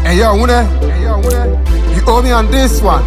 Hey yo, Wune. You owe me on this one.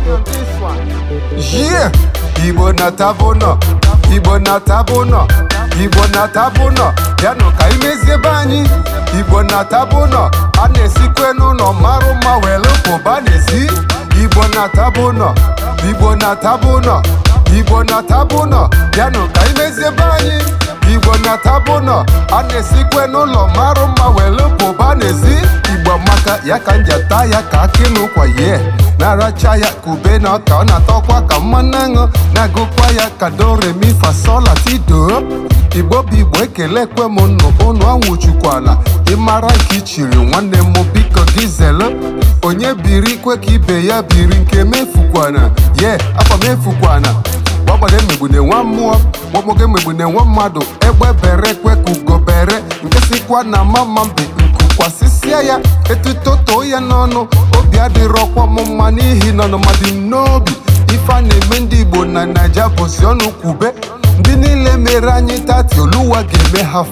Yeah. Igbo na tabụnọ. Igbo na tabụnọ. Igbo na tabụnọ. Bịanụ ka imezie be anyị. Igbo na tabụnọ. A na-esikwe n'ụlọ marụ mma were pụba n'ezi. Igbo na tabụnọ. Igbo na tabụnọ. Igbo na tabụnọ. Bịanụ ka imezie be anyị. Igbo na tabụnọ. A na-esikwe n'ụlọ marụ mma were pụba n'ezi. Igbo maka ya ka njata ya ka akị n'ụkwa ye na-aracha ya ka ube na ọka ọ na-atọkwa ka mmanụ aṅụ na-agụkwa ya ka do remi fa sol la ti do igbo bụ igbo ekele kwe m nnụ ụnụ anwụchukwana ịmara nke ichiri nwanne m biko gị zelu onye biri kwe ka ibe ya biri nke mefukwana ye afọ mefukwana gbagbada emegbune nwa mmụọ gbọgbọgo emegbune nwa mmadụ egbe bere kwe ka ugo bere nke sikwa na mama mbe kwasịsịa ya etuto too ya n'ọnụ obi adịrọkwa m mma n'ihi na ọnụmadị m n'obi ife a na-eme ndị igbo na naija bụzi ọnụ kwube ndị niile mere anyị tati oluwa ga-eme ha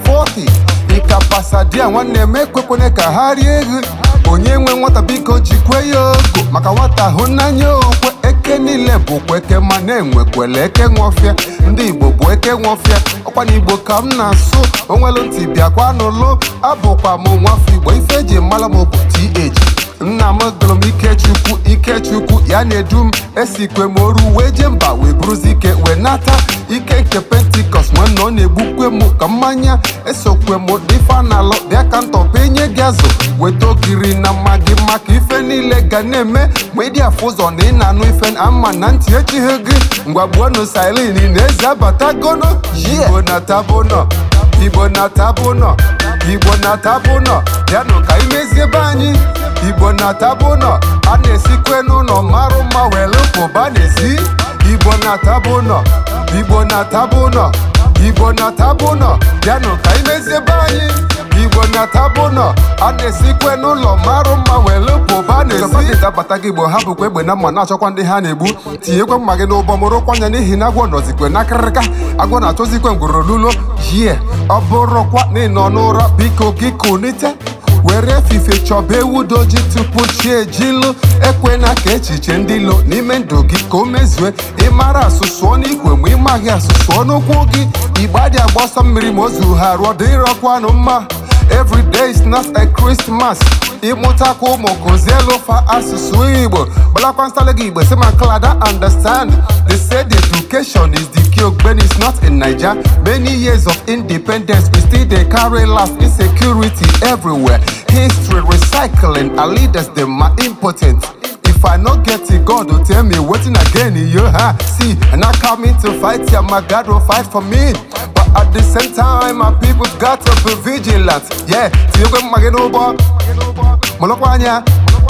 40 ịka pasadia nwanne m ekwekwane ka ha rie ego onye nwe nwata biko jikwe ya ogo maka nwata hụ n'anya okwe eke niile bụkwa eke ma na-enwekwele eke nwọfịa ndị igbo bụ eke nwọfịa ọkwa na igbo ka m na-asụ onwelu ntị bịakwa n'ụlụ abụkwa m nwafọ igbo ife eji mara m bụ th nna m gụrụ m ikechukwu ikechukwu ya na-edu m esikwe m oru wee jee mba wee buruzi ike wee nata ike nke pentikọst nwanne ọ na-egbukwe m ka mmanya esokwe m ife a na-alụ bịa ka ntọpa enye gị azụ weta ogiri na mmagi maka ife niile ga na-eme ma ịdị afụ ụzọ na ị na-anụ ife ama na ntị echighị gị ngwagbuonu silin na eze abatagono igbo na tabụnọ igbo na tabụnọ igbo na tabụnọ bịanụ ka imezie be anyị igbo na tabụnọ a na-esikwe n'ụlọ marụ mma were pụba n'ezi igbo na tabụnọ igbo na tabụnọ igbo na tabụnọ bịanụ ka imezie be anyị igbo na tabụnọ a na-esikwe n'ụlọ marụ mma were pụba n'ezi abata gị igbo ha bụkwa egbe na mma na-achọkwa ndị ha na-egbu tinyekwa mma gị n'ụbọ mụrụkwa anya n'ihi na agwọ nọzikwe n'akịrịka agwọ na-achọzikwe ngworo lulo yie ọ bụrụkwa na ị nọ n'ụra biko gị kunite were efife chọba ewu doji tupu chi ejilu ekwena ka echiche ndị lo n'ime ndụ gị ka o mezue ịmara asụsụọ n'ikwe ma ịmaghị asụsụọ n'ụkwụ gị igbe adị agba ọsọ mmiri ma ozu ha rụọ dịrọkwanụ mma every day is not a Christmas ịmụtakwa ụmụ kụzielu fa asụsụ igbo gbalakwa nsala gị igbo si ma klada understand they say the education is the key ogbeni is not in naija many years of independence we still dey carry last insecurity everywhere history recycling our leaders dem are impotent if i no get it god go tell me wetin again yo ha see i not coming to fight ya my god will fight for me but at the same time my people got to be vigilant yeah tinyekwe mma gị n'ụgbọ mụlụkwa anya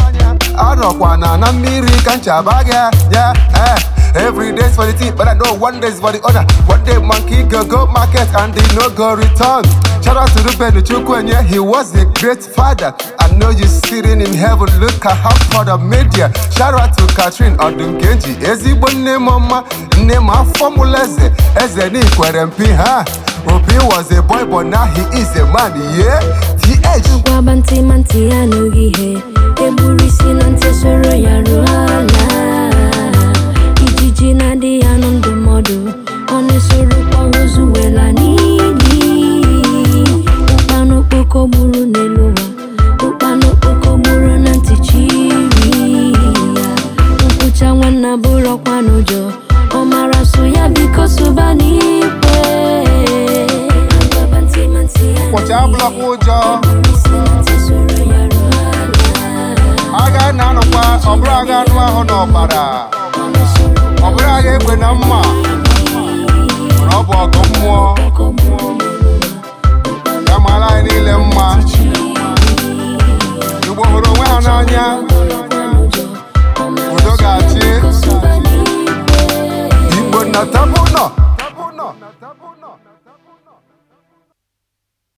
arọkwa na na mmiri ka nchaba gị ya eh Every day's for the team, but I know one day's for the other. One day monkey go go market and they no go return. Shout out to Ruben Chukwenye, he was a great father. I know you sitting in heaven, look at how proud of media. Shout out to Catherine Odungenji, ezigbo nne mama, nne m afọ mụlụ eze, eze n'ikwere mpi ha. Obi was a boy, but now he is a man, yeah. TH. Agwaba ntị ma ntị ya anụghị ihe egburu isi na ntị soro ya ruo ala ijiji na-adị ya nụ ndụmọdụ ọ na-esorokwa ozu wela n'ili ụkpana okpoko gburu n'elu ụwa ụkpana okpoko gburu na ntị chiri ya nkwụcha nwanna bụrọkwa n'ụjọ ọ mara so ya biko sụba n'ikwe Agwaba ntị ma ntị ya Ụbọchị anụghị abụlakwa ụjọ. egburu isi na ntị soro ya ruo ala Agha na-anọkwa, ọ bụrụ agha anụ ahụ n'ọbara. Ọ bụrụ agha egbe na mma, mana ọ bụ ọgụ mmụọ. Ya mara anyị niile mma. Igbo hụrụ onwe ha n'anya.